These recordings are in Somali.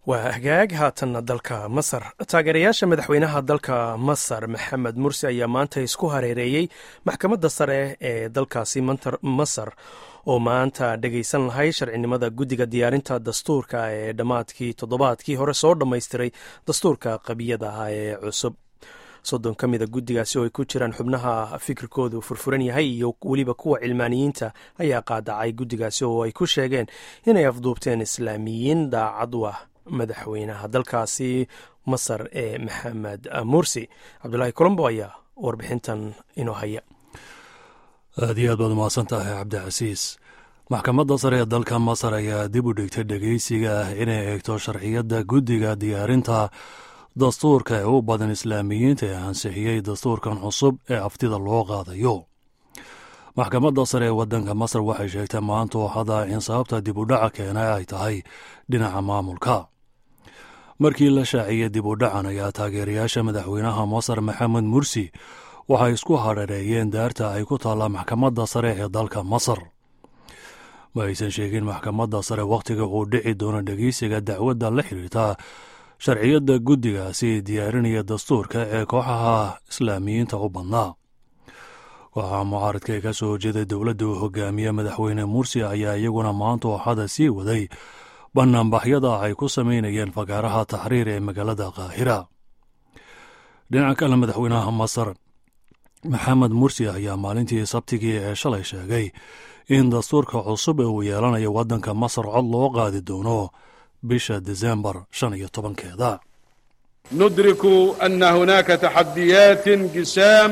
waa hagaag haatanna dalka masar taageerayaasha madaxweynaha dalka masar maxamed mursi ayaa maanta isku hareereeyey maxkamadda sare ee dalkaasi masar oo maanta dhegaysan lahay sharcinimada guddiga diyaarinta dastuurka ee dhammaadkii toddobaadkii hore soo dhammaystiray dastuurka qabiyada ah ee cusub soddon ka mida guddigaasi oo ay ku jiraan xubnaha fikirkoodu furfuran yahay iyo weliba kuwa cilmaaniyiinta ayaa qaadacay guddigaasi oo ay ku sheegeen inay afduubteen islaamiyiin daacad u ah madaxweynaha dalkaasi masar ee maxamed mursi cabdulaahi colombo ayaa warbixintan inoo haya aad iyo aad baad umahadsan tahay cabdicasiis maxkamadda sare ee dalka masar ayaa dib u dhigtay dhegeysiga ah inay eegto sharciyadda guddiga diyaarinta dastuurka ee u badan islaamiyiinta ee ansixiyey dastuurkan cusub ee aftida loo qaadayo maxkamadda sare ee waddanka masar waxay sheegtay maanta oo hada in sababta dib u dhaca keena ay tahay dhinaca maamulka markii la shaaciyey dib u dhacan ayaa taageerayaasha madaxweynaha masar maxamed mursi waxay isku hadhareeyeen daarta ay ku taalla maxkamadda sare ee dalka masar ma aysan sheegin maxkamadda sare wakhtiga uu dhici doono dhegeysiga dacwadda la xidhiirta sharciyadda guddigaasi diyaarinaya dastuurka ee kooxaha islaamiyiinta u badnaa kooxaha mucaaradka ee ka soo horjeeday dowladda uu hogaamiye madaxweyne mursi ayaa iyaguna maanta ooxada sii waday banaanbaxyada ay ku samaynayeen fagaaraha taxriir ee magaalada kaahira dhinaca kale madaxweynaha masar maxamed mursi ayaa maalintii sabtigii ee shalay sheegay in dastuurka cusub ee uu yeelanayo waddanka masar cod loo qaadi doono bisha desembar shan iyo tobankeeda ندرك أن هناك تحديات جسام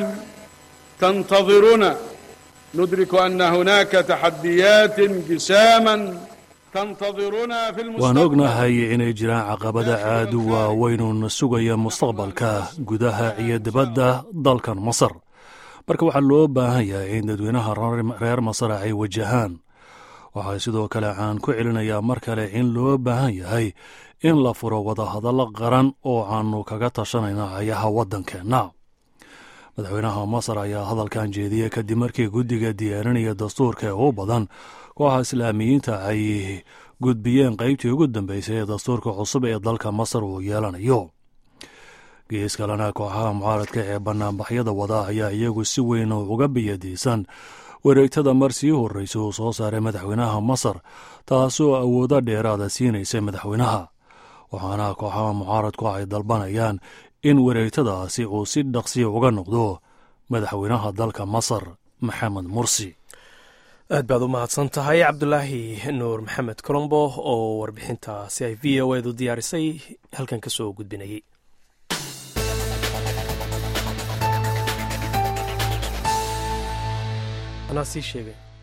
تنتظرنا ندرك أن هناك تحديات جساما تنتظرنا في waan المستقبل ognahay inay jiraan caqabada aad u waaweynun sugaya mustaqbalka gudaha iyo dibadda dalkan masar marka waxaa loo baahan yahay in dadweynaha reer masar ay wajahaan waxaa sidoo kale aan ku celinayaa mar kale in loo baahan yahay in la furo wadahadallo qaran oo aanu kaga tashanayna ayaha waddankeenna madaxweynaha masar ayaa hadalkan jeediyey kadib markii guddiga diyaarinaya dastuurka ee u badan kooxa islaamiyiinta ay gudbiyeen qaybtii ugu dambeysay ee dastuurka cusub ee dalka masar uu yeelanayo gees kalena kooxaha mucaaradka ee banaanbaxyada wada ayaa iyagu si weyn uga biyadiisan wareegtada mar sii horreysa uu soo saaray madaxweynaha masar taasoo awoodo dheeraada siinaysa madaxweynaha waxaana kooxaha mucaaradku ay dalbanayaan in wareegtadaasi uu si dhaqsiya uga noqdo madaxweynaha dalka masar maxamed mursi aad baad u mahadsan tahay cabdulaahi nuur maxamed colombo oo warbixintaasi ay v o edu diyaarisay halkan ka soo gudbinayay anaa sii sheegay